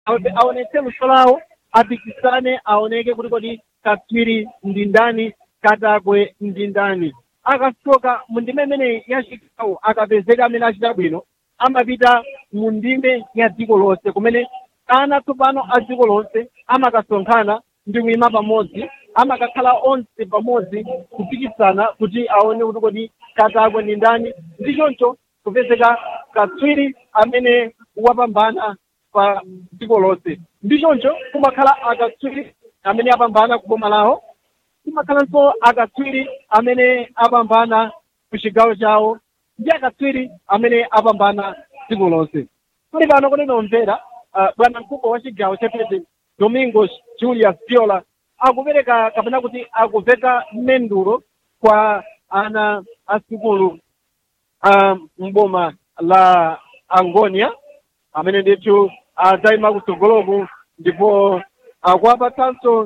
aone- aonetse luso lawo apikisane aoneke kuti kodi katswiri ndi ndani katakwe ndi ndani akasoka mu ndime imene ya chigawo akapezeka amene achita bwino amapita mu ndime ya dziko lonse kumene ana tsopano a dziko lonse amakasonkhana ndi kuyima pamodzi amakakhala onse pamodzi kupikisana kuti aone kuti kodi katakwe ndi ndani ndi choncho kupezeka katswiri amene wapambana pa dziko lonse ndi choncho kumakhala akatswiri amene apambana ku boma lawo kumakhalanso akatswiri amene apambana ku chigawo chawo ndi akatswiri amene apambana dziko lonse kuli pano kunena omvera uh, bwana mkubwa wa chigawo chapete domingos julius viola akupereka kapena kuti akuveka mendulo kwa ana asukulu a mboma la angonia amene ndithu adzayima kutsogoloku ndipo akuwapatsanso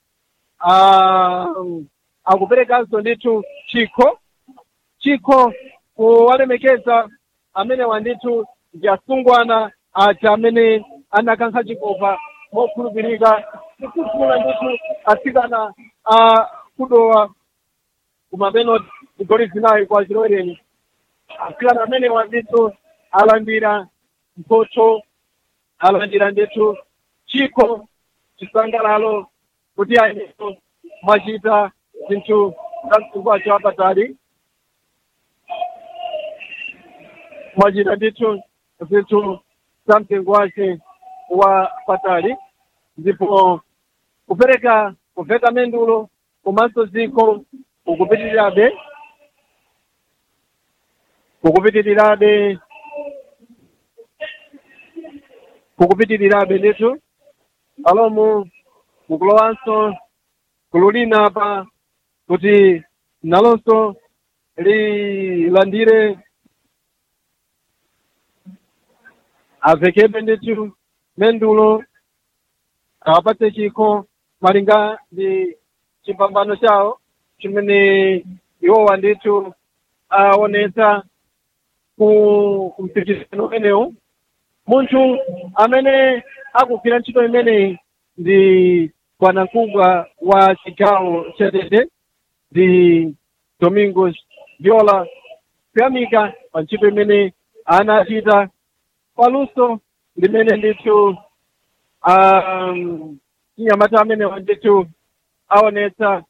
um, akuperekanso ndithu chikho chikho kuwalemekeza amene wandithu ndi asungwana aja amene anakankha chikopa mokhulupirika kususula ndithu atsikana a kudowa kumapenoti igoli zinayi kwa chilowereni atsikana amene wandithu alandira mphotho alandira ndithu chikho chisangalalo kuti ayeneso mwachita zinthu za mtundu wacho wapatali mwachita ndithu zinthu za mtengo wace wa patali ndipo kupereka kuveka mendulo komanso zikho ukupitirirabe kukupitirirabe kukupitirirabe ndithu alomu mukulowanso gulu lina pa kuti nalonso lilandire avekebe ndithu mendulo awapatse chikho malinga ndi chipambano chawo chimene iwowa ndithu aonetsa ku mpikisano umenewu munthu amene akugwira ntchito imeneyi ndi bwanamkubwa wa chigawo cha tete ndi domingos viola kuyamika pa ntchito imene anachita paluso limene ndithu um, chinyamata amene ndithu aonetsa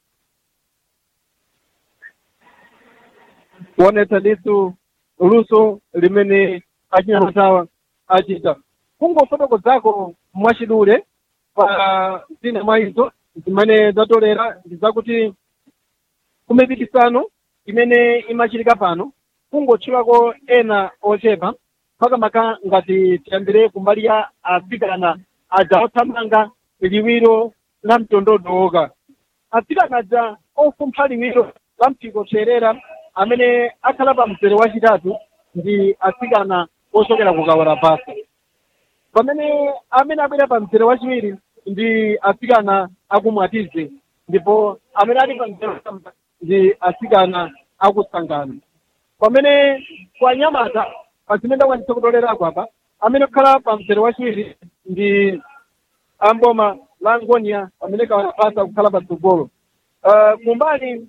kuonetsa ndithu luso limene achinyamatawa achita kungofotokozako mwachidule pa zina mwa izo zimene zatolera ndi zakuti kumipikisano imene imachitika pano kungotchulako ena ochepa makamaka ngati tiyambire kumbali ya atsikana aja othamanga liwiro la mtondodo woka atsikana aja ofumpha liwiro la mpiko therera amene akhala pa mzere wachitatu ndi atsikana ochokera ku kawala basa pamene amene abwera pa mzere wachiwiri ndi atsikana akumwatize ndipo amene ali pa mzere wachitatu ndi atsikana akusangana pamene kwa nyamata pazimene ndakwanisa kutolerako apa amene okhala pa mzere wachiwiri ndi amboma la ngonia pamene kawalapasa kukhala patsogolo uh, kumbali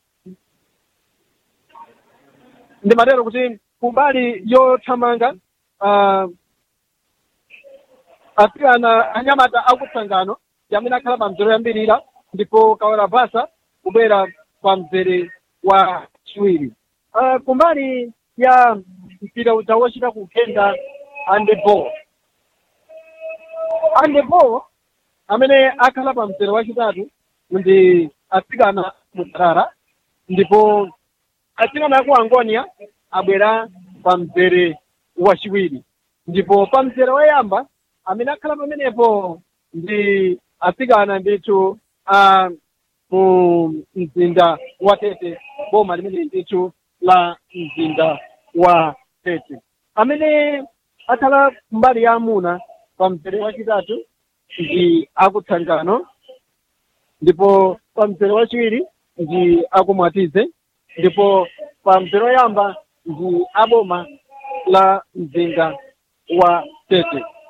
ndimatero kuti kumbali yothamanga uh, atsikana anyamata akutsangano ndi amene akhala pa mzere yambirira ndipo kawalapasa kubwera pa mzere wa chiwiri uh, kumbali ya mpira uja wochita kugenda handeball handeball amene akhala pa mzere wachitatu ndi atsikana mutarara ndipo atsikana aku angonia abwera pa mzere wachiwiri ndipo pa mzere woyamba amene akhala pamenepo ndi atsikana ndithu a mu mzinda wa tete boma limene ndithu la mzinda wa tete amene akhala mbali ya amuna pa mzere wachitatu ndi akutsangano ndipo pa mzere wachiwiri ndi akumwatize ndipo pa mzere woyamba ndi aboma la mzinda wa tete